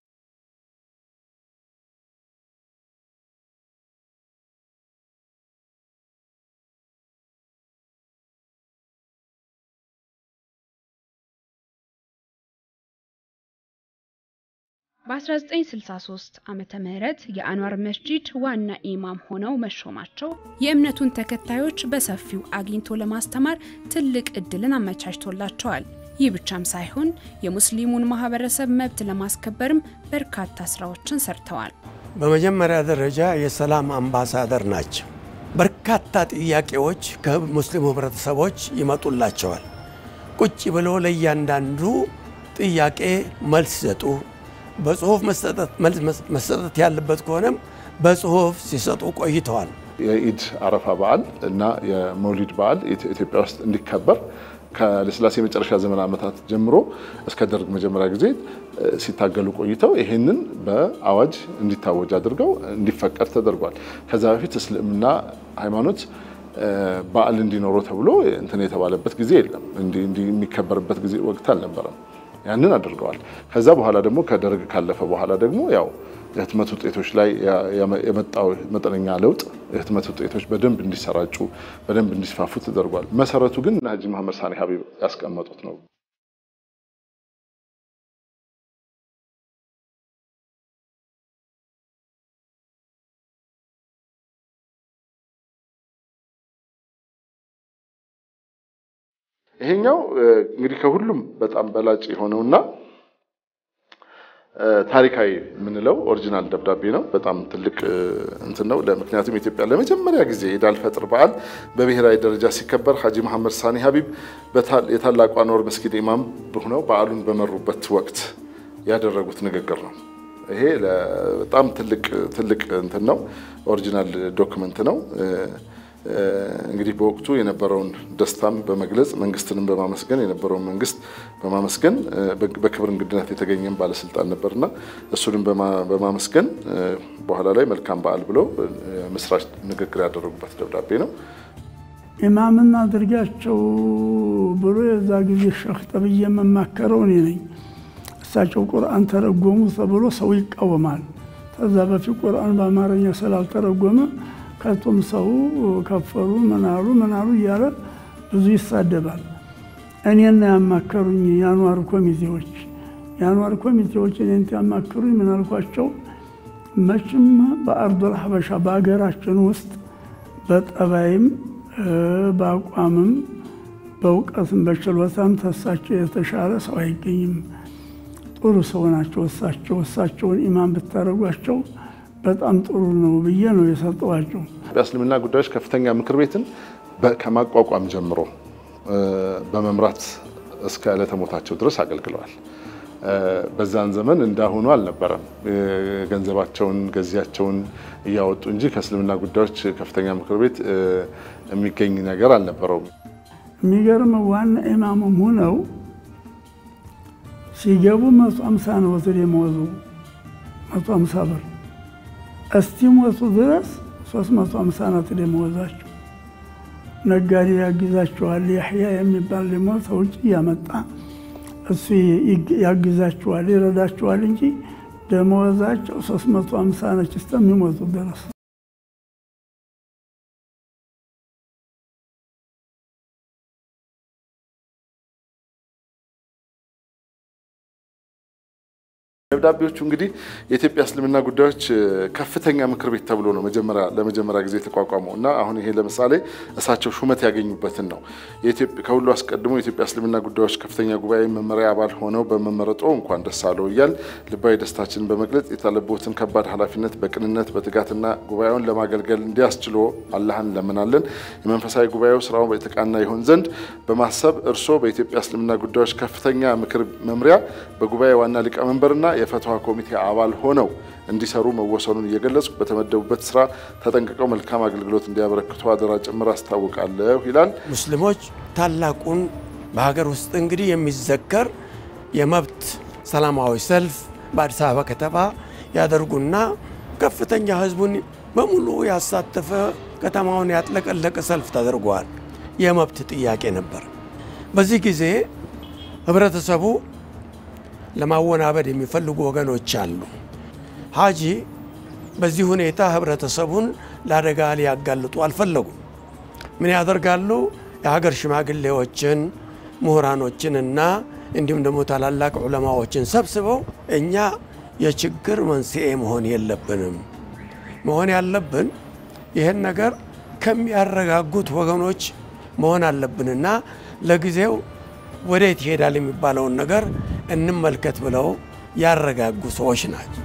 በ1963 ዓመተ ምህረት የአንዋር መስጂድ ዋና ኢማም ሆነው መሾማቸው የእምነቱን ተከታዮች በሰፊው አግኝቶ ለማስተማር ትልቅ እድልን አመቻችቶላቸዋል። ይህ ብቻም ሳይሆን የሙስሊሙን ማህበረሰብ መብት ለማስከበርም በርካታ ስራዎችን ሰርተዋል። በመጀመሪያ ደረጃ የሰላም አምባሳደር ናቸው። በርካታ ጥያቄዎች ከሙስሊሙ ህብረተሰቦች ይመጡላቸዋል። ቁጭ ብሎ ለእያንዳንዱ ጥያቄ መልስ ሰጡ። በጽሁፍ መሰጠት ያለበት ከሆነም በጽሁፍ ሲሰጡ ቆይተዋል። የኢድ አረፋ በዓል እና የመውሊድ በዓል ኢትዮጵያ ውስጥ እንዲከበር ከለስላሴ የመጨረሻ ዘመን ዓመታት ጀምሮ እስከ ደርግ መጀመሪያ ጊዜ ሲታገሉ ቆይተው ይህንን በአዋጅ እንዲታወጅ አድርገው እንዲፈቀድ ተደርጓል። ከዛ በፊት እስልምና ሃይማኖት በዓል እንዲኖረው ተብሎ እንትን የተባለበት ጊዜ የለም። የሚከበርበት ጊዜ ወቅት አልነበረም። ያንን አድርገዋል። ከዛ በኋላ ደግሞ ከደርግ ካለፈ በኋላ ደግሞ ያው የህትመት ውጤቶች ላይ የመጣው መጠነኛ ለውጥ የህትመት ውጤቶች በደንብ እንዲሰራጩ በደንብ እንዲስፋፉ ተደርጓል። መሰረቱ ግን ሀጂ መሐመድ ሳኒ ሀቢብ ያስቀመጡት ነው። ይሄኛው እንግዲህ ከሁሉም በጣም በላጭ የሆነውና ታሪካዊ የምንለው ኦሪጂናል ደብዳቤ ነው። በጣም ትልቅ እንትን ነው። ምክንያቱም ኢትዮጵያ ለመጀመሪያ ጊዜ ኢድ አልፈጥር በዓል በብሔራዊ ደረጃ ሲከበር ሀጂ መሐመድ ሳኒ ሀቢብ የታላቁ አንዋር መስጊድ ኢማም ሆነው በዓሉን በመሩበት ወቅት ያደረጉት ንግግር ነው። ይሄ በጣም ትልቅ ትልቅ እንትን ነው። ኦሪጂናል ዶክመንት ነው። እንግዲህ በወቅቱ የነበረውን ደስታም በመግለጽ መንግስትንም በማመስገን የነበረውን መንግስት በማመስገን በክብር እንግድነት የተገኘም ባለስልጣን ነበርና እሱንም በማመስገን በኋላ ላይ መልካም በዓል ብለው ምስራች ንግግር ያደረጉበት ደብዳቤ ነው። ኢማምና አድርጋቸው ብሎ የዛ ጊዜ ሸህ ተብዬ የምማከረው እኔ ነኝ። እሳቸው ቁርአን ተረጎሙ ተብሎ ሰው ይቃወማል። ከዛ በፊት ቁርአን በአማርኛ ስላልተረጎመ ከቶም ሰው ከፈሩ ምናሉ ምናሉ እያለ ብዙ ይሳደባል። እኔና ያማከሩኝ የአንዋር ኮሚቴዎች የአንዋር ኮሚቴዎች እኔን ያማከሩኝ ምን አልኳቸው? መቼም በአርዶል ሀበሻ በሀገራችን ውስጥ በጠባይም በአቋምም በእውቀትም በችሎታም ተሳቸው የተሻለ ሰው አይገኝም። ጥሩ ሰው ናቸው እሳቸው። እሳቸውን ኢማም ብታደረጓቸው በጣም ጥሩ ነው ብዬ ነው የሰጠዋቸው። የእስልምና ጉዳዮች ከፍተኛ ምክር ቤትን ከማቋቋም ጀምሮ በመምራት እስከ ዕለተ ሞታቸው ድረስ አገልግለዋል። በዛን ዘመን እንዳሁኑ አልነበረም። ገንዘባቸውን ገዚያቸውን እያወጡ እንጂ ከእስልምና ጉዳዮች ከፍተኛ ምክር ቤት የሚገኝ ነገር አልነበረውም። የሚገርመው ዋና ኢማሙም ሁነው ሲገቡ መቶ አምሳ ነው ደመወዙ መቶ አምሳ ብር እስቲሞቱ ድረስ 350 ናት ደመወዛቸው። ነጋዴ ያግዛቸዋል። ያህያ የሚባል ደግሞ ከውጭ እያመጣ እሱ ያግዛቸዋል፣ ይረዳቸዋል እንጂ ደመወዛቸው 350 ነች እስከሚሞቱ ድረስ። ደብዳቤዎቹ እንግዲህ የኢትዮጵያ እስልምና ጉዳዮች ከፍተኛ ምክር ቤት ተብሎ ነው መጀመሪያ ለመጀመሪያ ጊዜ የተቋቋመው እና አሁን ይሄ ለምሳሌ እሳቸው ሹመት ያገኙበትን ነው። ከሁሉ አስቀድሞ የኢትዮጵያ እስልምና ጉዳዮች ከፍተኛ ጉባኤ መመሪያ አባል ሆነው በመመረጦ እንኳን ደስ አለው እያል ልባዊ ደስታችንን በመግለጽ የታለቦትን ከባድ ኃላፊነት በቅንነት በትጋትና ጉባኤውን ለማገልገል እንዲያስችሎ አላህን እንለምናለን። የመንፈሳዊ ጉባኤው ስራው የተቃና ይሆን ዘንድ በማሰብ እርስዎ በኢትዮጵያ እስልምና ጉዳዮች ከፍተኛ ምክር መምሪያ በጉባኤ ዋና ሊቀመንበርና የፈትዋ ኮሚቴ አባል ሆነው እንዲሰሩ መወሰኑን እየገለጹ በተመደቡበት ስራ ተጠንቅቀው መልካም አገልግሎት እንዲያበረክቱ አደራ ጭምር አስታውቃለሁ ይላል። ሙስሊሞች ታላቁን በሀገር ውስጥ እንግዲህ የሚዘከር የመብት ሰላማዊ ሰልፍ በአዲስ አበባ ከተማ ያደርጉና ከፍተኛ ህዝቡን በሙሉ ያሳተፈ ከተማውን ያጥለቀለቀ ሰልፍ ተደርጓል። የመብት ጥያቄ ነበር። በዚህ ጊዜ ህብረተሰቡ ለማወናበድ የሚፈልጉ ወገኖች አሉ። ሀጂ በዚህ ሁኔታ ህብረተሰቡን ለአደጋ ሊያጋልጡ አልፈለጉም። ምን ያደርጋሉ? የሀገር ሽማግሌዎችን ምሁራኖችንና እንዲሁም ደግሞ ታላላቅ ዑለማዎችን ሰብስበው እኛ የችግር መንስኤ መሆን የለብንም፣ መሆን ያለብን ይህን ነገር ከሚያረጋጉት ወገኖች መሆን አለብንና ለጊዜው ወዴት ይሄዳል የሚባለውን ነገር እንመልከት ብለው ያረጋጉ ሰዎች ናቸው።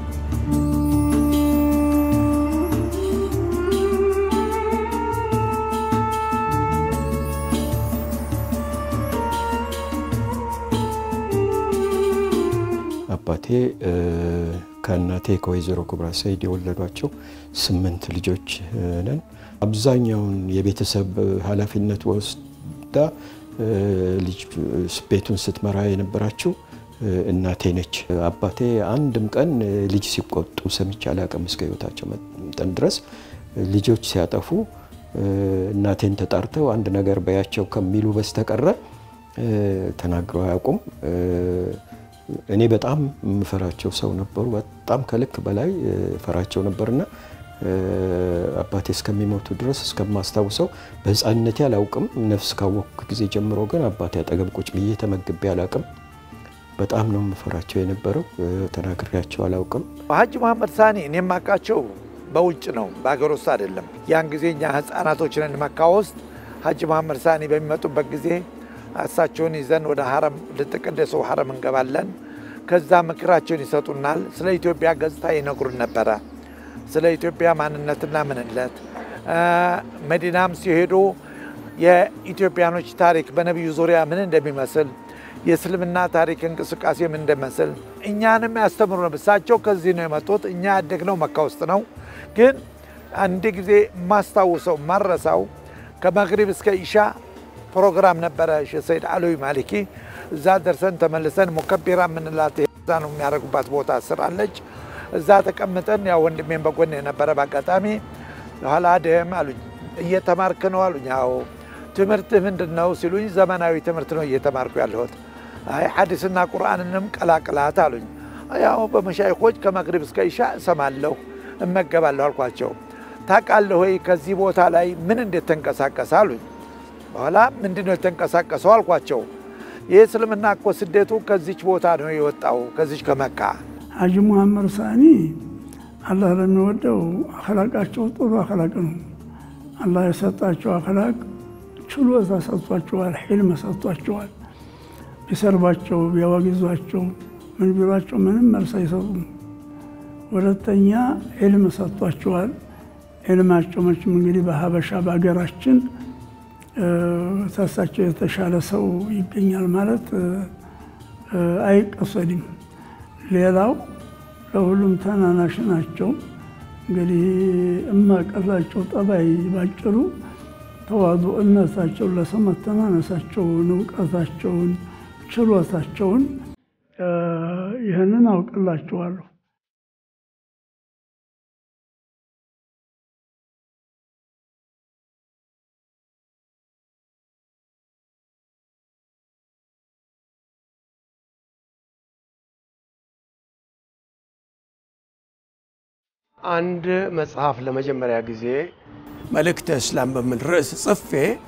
አባቴ ከእናቴ ከወይዘሮ ኩብራ ሰይድ የወለዷቸው ስምንት ልጆች ነን። አብዛኛውን የቤተሰብ ኃላፊነት ወስዳ ልጅ ቤቱን ስትመራ የነበራችው እናቴ ነች። አባቴ አንድም ቀን ልጅ ሲቆጡ ሰምቼ አላውቅም። እስከ ሕይወታቸው መጠን ድረስ ልጆች ሲያጠፉ እናቴን ተጣርተው አንድ ነገር በያቸው ከሚሉ በስተቀረ ተናግረው አያውቁም። እኔ በጣም የምፈራቸው ሰው ነበሩ። በጣም ከልክ በላይ ፈራቸው ነበርና አባቴ እስከሚሞቱ ድረስ እስከማስታውሰው በሕፃንነቴ አላውቅም። ነፍስ ካወቅኩ ጊዜ ጀምሮ ግን አባቴ አጠገብ ቁጭ ብዬ ተመግቤ አላውቅም። በጣም ነው የምፈራቸው የነበረው። ተናግሬያቸው አላውቅም። ሀጂ መሐመድ ሳኒ እኔ የማውቃቸው በውጭ ነው፣ በሀገር ውስጥ አይደለም። ያን ጊዜ እኛ ህፃናቶችን መካ ውስጥ ሀጂ መሐመድ ሳኒ በሚመጡበት ጊዜ እሳቸውን ይዘን ወደ ሀረም ልትቀደሰው ሀረም እንገባለን። ከዛ ምክራቸውን ይሰጡናል። ስለ ኢትዮጵያ ገጽታ ይነግሩን ነበረ። ስለ ኢትዮጵያ ማንነትና ምንነት መዲናም ሲሄዱ የኢትዮጵያኖች ታሪክ በነቢዩ ዙሪያ ምን እንደሚመስል የእስልምና ታሪክ እንቅስቃሴ ምን እንደመስል እኛንም ያስተምሩ ነበር። እሳቸው ከዚህ ነው የመጡት። እኛ ያደግነው መካ ውስጥ ነው። ግን አንድ ጊዜ ማስታውሰው ማረሳው ከመግሪብ እስከ ኢሻ ፕሮግራም ነበረ ሼህ ሰይድ አሎይ ማሊኪ። እዛ ደርሰን ተመልሰን ሙከቢራ የምንላት እዛ ነው የሚያደርጉባት ቦታ ስራለች። እዛ ተቀምጠን ያው ወንድሜን በጎን የነበረ በአጋጣሚ ኋላ ደም አሉኝ። እየተማርክ ነው አሉኝ። ያው ትምህርትህ ምንድን ነው ሲሉኝ፣ ዘመናዊ ትምህርት ነው እየተማርኩ ያለሁት። አይ ሐዲስና ቁርአንንም ቀላቅላት አሉኝ። ያው በመሻይኮች ከመግሪብ እስከ ኢሻ እሰማለሁ እመገባለሁ አልኳቸው። ታውቃለህ ወይ ከዚህ ቦታ ላይ ምን እንዴት ተንቀሳቀሰ አሉኝ። በኋላ ምንድን ነው የተንቀሳቀሰው አልኳቸው። ይህ እስልምና እኮ ስደቱ ከዚች ቦታ ነው የወጣው ከዚች ከመካ። ሀጂ ሙሐመድ ሳኒ አላህ ለሚወደው አክላቃቸው ጥሩ አክላቅ ነው። አላህ የሰጣቸው አክላቅ ችሎታ ሰጥቷቸዋል፣ ሒልም ሰጥቷቸዋል። ቢሰርባቸው ቢያወግዟቸው ምን ቢሏቸው ምንም መልስ አይሰጡም። ሁለተኛ ዒልም ሰጥቷቸዋል። ዒልማቸው መቼም እንግዲህ በሀበሻ በሀገራችን ተሳቸው የተሻለ ሰው ይገኛል ማለት አይቀሰድም። ሌላው ለሁሉም ተናናሽ ናቸው። እንግዲህ እማቀላቸው ጠባይ ባጭሩ ተዋዱእነታቸውን፣ ለሰው መተናነሳቸውን፣ እውቀታቸውን፣ ችሎታቸውን ይህንን አውቅላቸዋለሁ። አንድ መጽሐፍ ለመጀመሪያ ጊዜ መልእክተ እስላም በሚል ርዕስ ጽፌ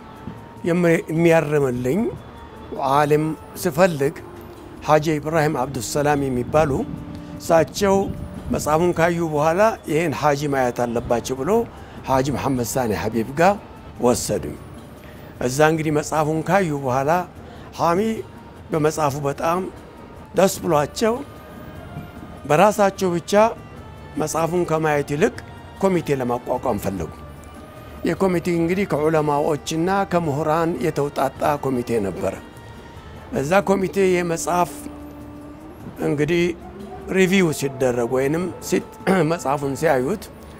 የሚያርምልኝ ዓሊም ስፈልግ ሐጂ ኢብራሂም አብዱሰላም የሚባሉ እሳቸው መጽሐፉን ካዩ በኋላ ይህን ሀጂ ማየት አለባቸው ብሎ ሀጂ መሐመድ ሳኒ ሀቢብ ጋር ወሰዱኝ። እዛ እንግዲህ መጽሐፉን ካዩ በኋላ ሀሚ በመጽሐፉ በጣም ደስ ብሏቸው በራሳቸው ብቻ መጽሐፉን ከማየት ይልቅ ኮሚቴ ለማቋቋም ፈለጉ። የኮሚቴ እንግዲህ ከዑለማዎችና ከምሁራን የተውጣጣ ኮሚቴ ነበረ። እዛ ኮሚቴ የመጽሐፍ እንግዲህ ሪቪው ሲደረግ ወይንም መጽሐፉን ሲያዩት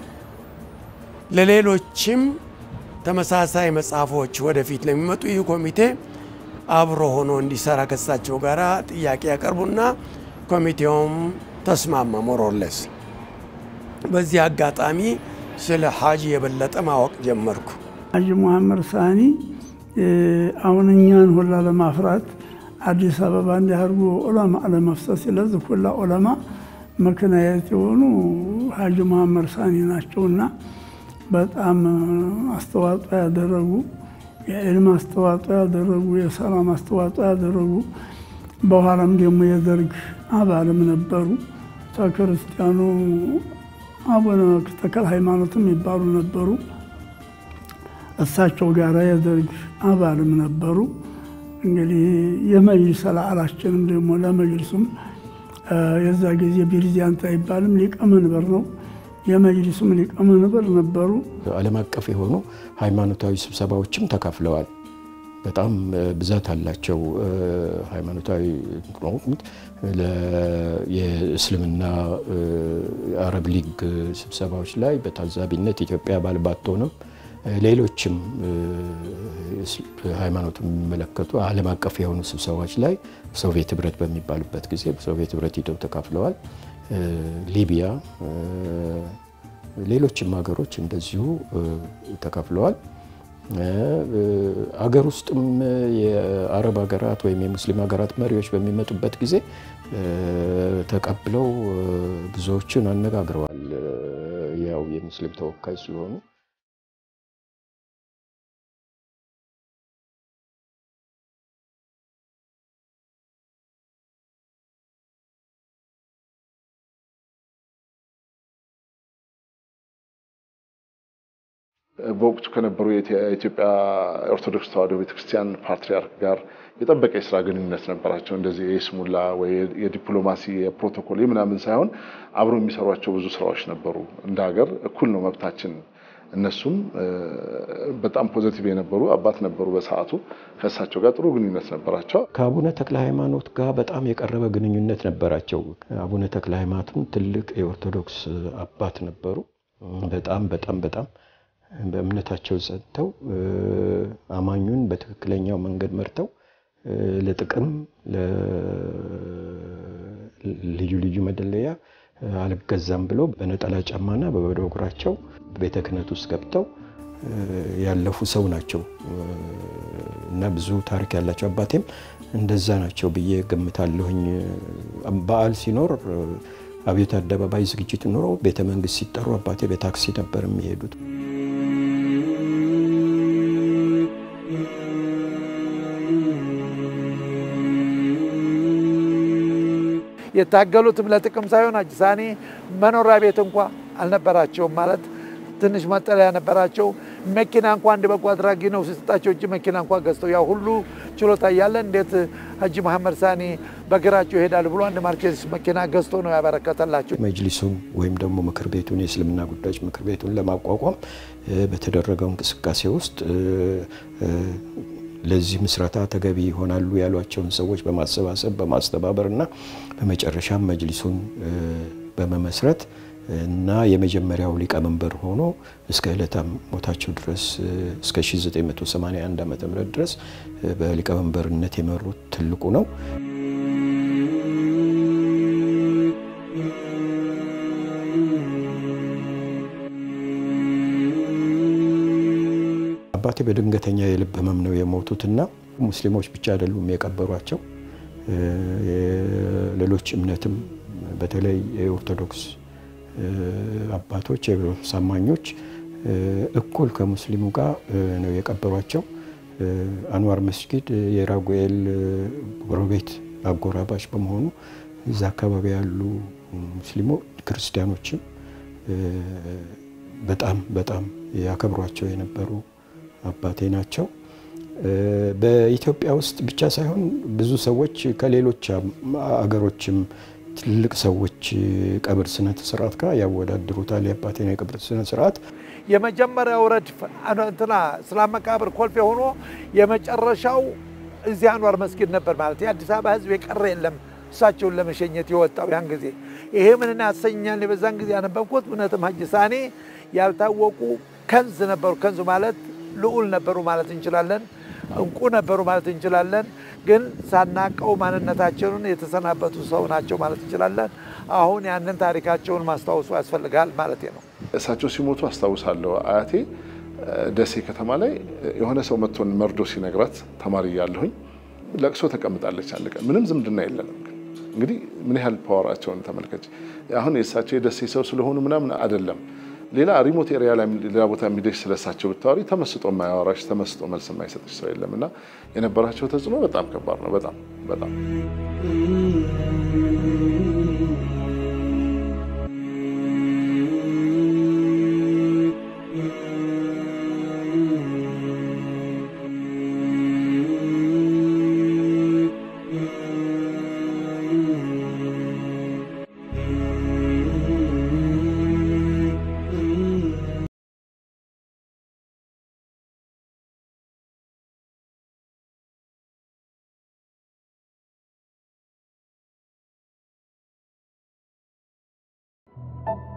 ለሌሎችም ተመሳሳይ መጽሐፎች ወደፊት ለሚመጡ ይህ ኮሚቴ አብሮ ሆኖ እንዲሰራ ከሳቸው ጋር ጥያቄ ያቀርቡና ኮሚቴውም ተስማማ ሞሮለስ። በዚህ አጋጣሚ ስለ ሀጂ የበለጠ ማወቅ ጀመርኩ። ሀጂ ሙሐመድ ሳኒ አሁን እኛን ሁላ ለማፍራት አዲስ አበባ እንዲያርጉ ዑለማ ለመፍሰስ ለዚህ ሁላ ዑለማ ምክንያት የሆኑ ሀጂ ሙሐመድ ሳኒ ናቸውና በጣም አስተዋጽኦ ያደረጉ የዕልም አስተዋጽኦ ያደረጉ የሰላም አስተዋጽኦ ያደረጉ በኋላም ደግሞ የደርግ አባልም ነበሩ። ተክርስቲያኑ አቡነ ተክለ ሃይማኖትም ይባሉ ነበሩ። እሳቸው ጋር የደርግ አባልም ነበሩ። እንግዲህ የመጅሊስ አላላችንም ደግሞ ለመጅሊሱም የዛ ጊዜ ፕሬዚዳንት አይባልም ሊቀመንበር ነው። የመጅሊሱም ሊቀመንበር ነበሩ። ዓለም አቀፍ የሆኑ ሃይማኖታዊ ስብሰባዎችም ተካፍለዋል። በጣም ብዛት አላቸው። ሃይማኖታዊ የእስልምና የአረብ ሊግ ስብሰባዎች ላይ በታዛቢነት ኢትዮጵያ አባል ባትሆንም ሌሎችም ሃይማኖት የሚመለከቱ ዓለም አቀፍ የሆኑ ስብሰባዎች ላይ ሶቪየት ህብረት በሚባልበት ጊዜ ሶቪየት ህብረት ሂደው ተካፍለዋል። ሊቢያ፣ ሌሎችም ሀገሮች እንደዚሁ ተካፍለዋል። አገር ውስጥም የአረብ ሀገራት ወይም የሙስሊም ሀገራት መሪዎች በሚመጡበት ጊዜ ተቀብለው ብዙዎችን አነጋግረዋል። ያው የሙስሊም ተወካይ ስለሆኑ በወቅቱ ከነበሩ የኢትዮጵያ ኦርቶዶክስ ተዋሕዶ ቤተክርስቲያን ፓትሪያርክ ጋር የጠበቀ የስራ ግንኙነት ነበራቸው። እንደዚህ የስሙላ ወይ የዲፕሎማሲ የፕሮቶኮል ምናምን ሳይሆን አብሮ የሚሰሯቸው ብዙ ስራዎች ነበሩ። እንደ ሀገር እኩል ነው መብታችን። እነሱም በጣም ፖዘቲቭ የነበሩ አባት ነበሩ። በሰዓቱ ከእሳቸው ጋር ጥሩ ግንኙነት ነበራቸው። ከአቡነ ተክለ ሃይማኖት ጋር በጣም የቀረበ ግንኙነት ነበራቸው። አቡነ ተክለ ሃይማኖትም ትልቅ የኦርቶዶክስ አባት ነበሩ። በጣም በጣም በጣም በእምነታቸው ጸንተው አማኙን በትክክለኛው መንገድ መርተው ለጥቅም ልዩ ልዩ መደለያ አልገዛም ብለው በነጠላ ጫማና በባዶ እግራቸው ቤተ ክህነት ውስጥ ገብተው ያለፉ ሰው ናቸው እና ብዙ ታሪክ ያላቸው አባቴም እንደዛ ናቸው ብዬ ገምታለሁኝ። በዓል ሲኖር አብዮት አደባባይ ዝግጅት ኖሮ ቤተ መንግስት ሲጠሩ አባቴ በታክሲ ነበር የሚሄዱት። የታገሉትም ለጥቅም ሳይሆን ሀጂ ሳኒ መኖሪያ ቤት እንኳ አልነበራቸውም። ማለት ትንሽ መጠለያ ነበራቸው። መኪና እንኳ አንድ በጎ አድራጊ ነው ሲሰጣቸው እጅ መኪና እንኳ ገዝተው ያ ሁሉ ችሎታ እያለ እንዴት ሀጂ መሐመድ ሳኒ በእግራቸው ይሄዳሉ ብሎ አንድ ማርኬዝ መኪና ገዝቶ ነው ያበረከተላቸው። መጅሊሱን ወይም ደግሞ ምክር ቤቱን የእስልምና ጉዳዮች ምክር ቤቱን ለማቋቋም በተደረገው እንቅስቃሴ ውስጥ ለዚህ ምስረታ ተገቢ ይሆናሉ ያሏቸውን ሰዎች በማሰባሰብ በማስተባበር እና በመጨረሻም መጅሊሱን በመመስረት እና የመጀመሪያው ሊቀመንበር ሆኖ እስከ ዕለተ ሞታቸው ድረስ እስከ 1981 ዓ ም ድረስ በሊቀመንበርነት የመሩት ትልቁ ነው። አባቴ በድንገተኛ የልብ ህመም ነው የሞቱትና ሙስሊሞች ብቻ አይደሉም የቀበሯቸው። ሌሎች እምነትም በተለይ የኦርቶዶክስ አባቶች የኦርቶዶክስ አማኞች እኩል ከሙስሊሙ ጋር ነው የቀበሯቸው። አንዋር መስጊድ የራጉኤል ጎረቤት አጎራባች በመሆኑ እዛ አካባቢ ያሉ ሙስሊሞ ክርስቲያኖችም በጣም በጣም ያከብሯቸው የነበሩ አባቴ ናቸው። በኢትዮጵያ ውስጥ ብቻ ሳይሆን ብዙ ሰዎች ከሌሎች አገሮችም ትልቅ ሰዎች ቀብር ስነ ስርዓት ጋር ያወዳድሩታል። የአባቴን የቀብር ስነ ስርዓት የመጀመሪያው ረድፍ እንትና እስላም መቃብር ኮልፌ ሆኖ የመጨረሻው እዚህ አንዋር መስጊድ ነበር ማለት የአዲስ አበባ ሕዝብ የቀረ የለም እሳቸውን ለመሸኘት የወጣው ያን ጊዜ። ይሄ ምን ያሰኛል? የበዛን ጊዜ ያነበብኩት እውነትም ሀጂ ሳኔ ያልታወቁ ከንዝ ነበሩ። ከንዙ ማለት ልዑል ነበሩ ማለት እንችላለን። እንቁ ነበሩ ማለት እንችላለን። ግን ሳናቀው ማንነታቸውን የተሰናበቱ ሰው ናቸው ማለት እንችላለን። አሁን ያንን ታሪካቸውን ማስታወሱ ያስፈልጋል ማለት ነው። እሳቸው ሲሞቱ አስታውሳለሁ። አያቴ ደሴ ከተማ ላይ የሆነ ሰው መጥቶን መርዶ ሲነግራት ተማሪ እያለሁኝ ለቅሶ ተቀምጣለች። አንድ ቀን ምንም ዝምድና የለንም። እንግዲህ ምን ያህል ፓወራቸውን ተመልከች። አሁን የእሳቸው የደሴ ሰው ስለሆኑ ምናምን አይደለም። ሌላ ሪሞት ኤሪያ ላይ ሌላ ቦታ የሚደሽ ስለሳቸው ብታወሪ ተመስጦ የማያወራሽ ተመስጦ መልስ የማይሰጥሽ ሰው የለም እና የነበራቸው ተጽዕኖ በጣም ከባድ ነው። በጣም በጣም ነው።